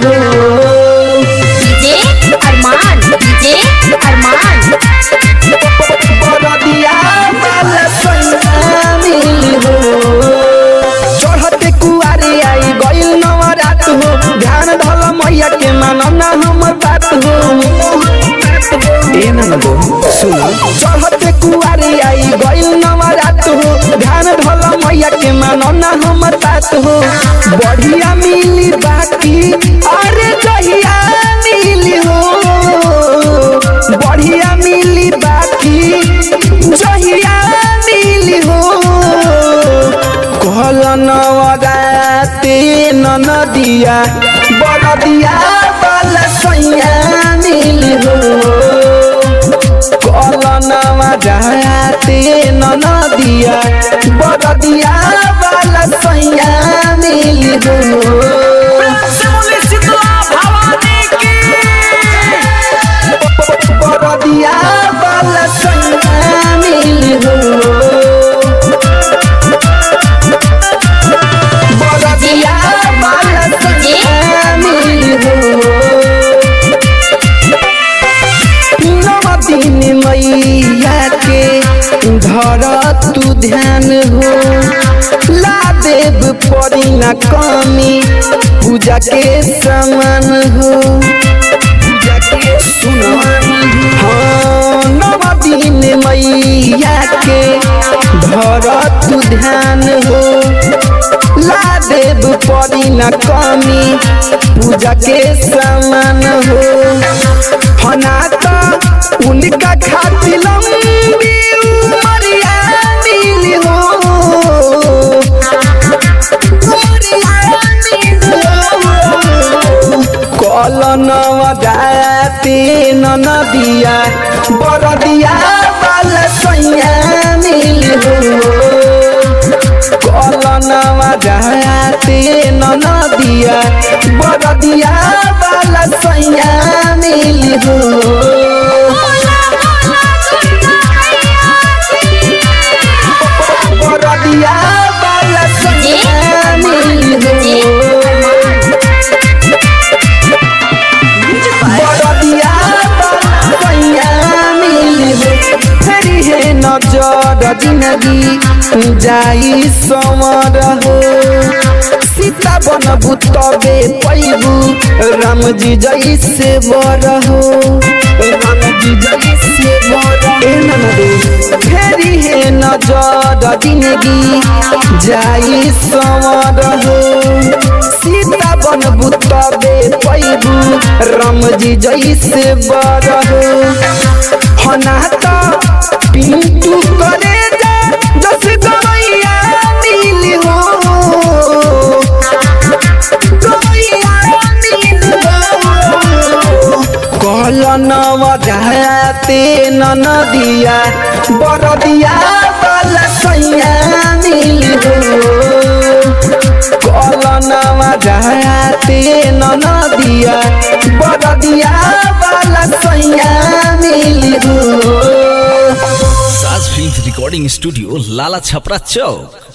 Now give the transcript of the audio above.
हो डीजे अरमान डीजे अरमान बरदिया वाला सैया मिली हो चढ़ते कुआरी आई गइल नवरात हो ध्यान धल मैया के मानना हमर बात हो ए ननदो सुन चढ़ते कुआरी आई गइल नवरात हो ध्यान धल मैया के मानना हमर बात हो बढ़िया मिली बाकी अरे जहिया मिली हो बढ़िया मिली बाकी जहिया मिली हो कहल नवराते ननदिया बरदिया वाला सैया मिली हो कहल नवराते ननदिया बरदिया वाला सैया मिली हो बरदिया वाला सैया मिली हो बरदिया वाला सैया मिली हो नव दिन मैया के धर तू ध्यान हो ला देव पड़ी न कमी पूजा के समान हो पूजा के सुनमान हाँ नव दिन मैया के धर तू ध्यान हो ला देव पड़ी न कमी पूजा के समान हो फना तो उनका खातिर लंबी उमरिया मिली हो कल नवजाते नदिया बरदिया वाला सैया मिली हो कल नवजाते नदिया बरदिया वाला सैया मिली हो बरदिया वाला सैया मिली हो बरदिया वाला सैया मिली हो फेरी है नजर जिंदगी जाई समर हो सीता बनबू तबे पैबू राम जी जैसे बर हो राम जी जैसे बर ए ननदे फेरी है नजर जिंदगी जाई समर हो सीता बनबू तबे पैबू राम जी जैसे बर हो हना तो पिंटू करे जा दस गवैया मिली हो गवैया मिली हो कल नवजाते ननदिया बरदिया वाला सैया मिली हो कल नवजाते ननदिया बरदिया वाला सैया मिली हो Saaj film recording studio Lala Chhapra चौक